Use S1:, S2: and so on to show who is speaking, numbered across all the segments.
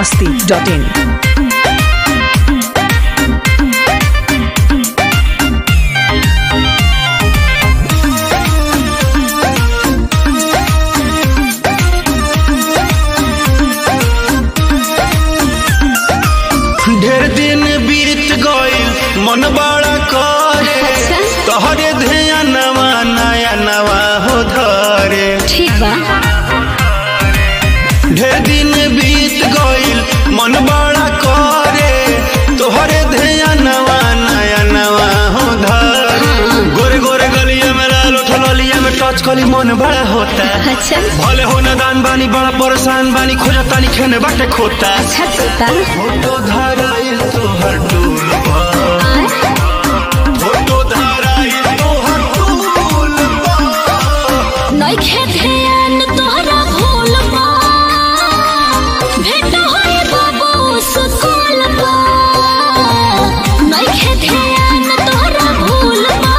S1: masti.in.
S2: ढेर दिन बीत गईल मन बड़ा करे तोहरे ध्यानवा नया नवा हो धरे
S3: ठीक बा
S2: ढेर दिन बीत गईल मन बड़ा करे तोहरे ध्यानवा नया नवा हो धरे गोरे गोरे गलिया में लाल उठल लिया में टच कली मन बड़ा होता
S3: अच्छा
S2: भले हो नदान बानी बड़ा परेशान बानी खोजतानी खेने बाटे खोता
S3: अच्छा तोता
S2: फोटो धराइल तोहर डोल पर
S3: आय,
S2: फोटो धराइल तोहर डोल पर
S3: नइखे ध्यान तोहरा भूल बा भेट होई बाबू स्कूल बा नइखे ध्यान तोहरा भूल बा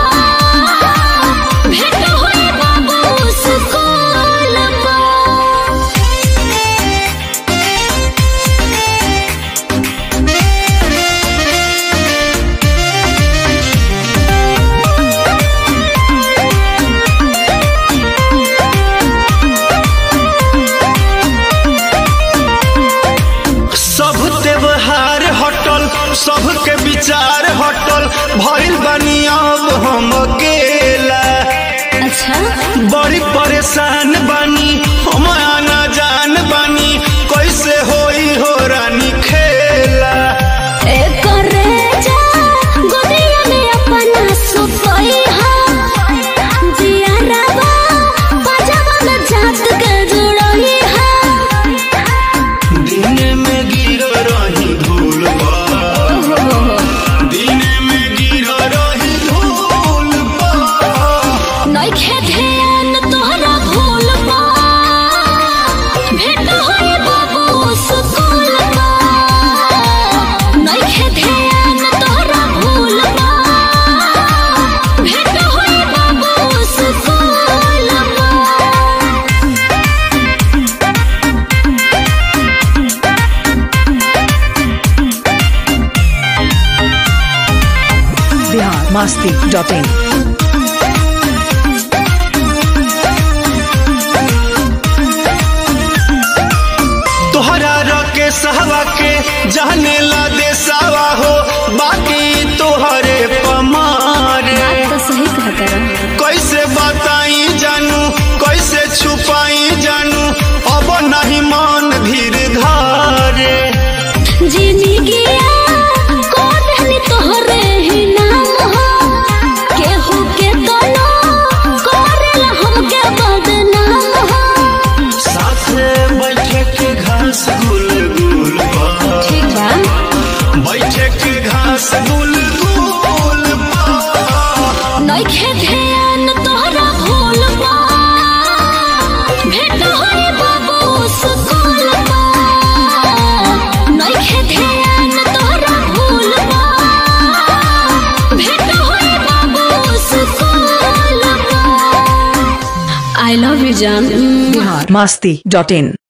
S3: भेट होई बाबू स्कूल बा
S2: सब त्योहार हटल सबके विचार हटल भइल बानी अब हम अकेला
S3: अच्छा
S2: बड़ी परेशान बानी हम आना जान बानी कैसे होई हो रानी खेला
S3: करे जा गोदिया में अपना सुतई हा जिया रवा पजामा में जात के जुड़ई हा
S2: दिन में गिर रही धूल पर दिन में गिर रही धूल पर
S3: नइखे ध्यान तोहरा भूल बा भेट होई बाबू स्कूल बा नइखे ध्यान तोहरा भूल बा भेट होई बाबू स्कूल बा
S1: Bihar masti.in.
S2: तोहरा रके सहवा के जाने ला देसावा हो बाकी तोहरे पमारे
S3: बात तो सही कहता रहा
S2: कैसे बताई जानू कैसे छुपाई जानू अब नहीं मन धीर धारे
S3: जिंदगिया कोदहनी तोहरे ही नाम हो केहू के तनो करेला हमके बदनाम हो
S2: साथे बैठे के घास गुल गुल पर
S3: ठीक बा
S2: बैठे के घास गुल गुल पर
S3: नइखे ध्यान तोहरा भूल बा भेट होई बाबू स्कूल बा नइखे ध्यान तोहरा भूल बा भेट होई बाबू स्कूल बा आई लव यू जान
S1: Bihar masti.in.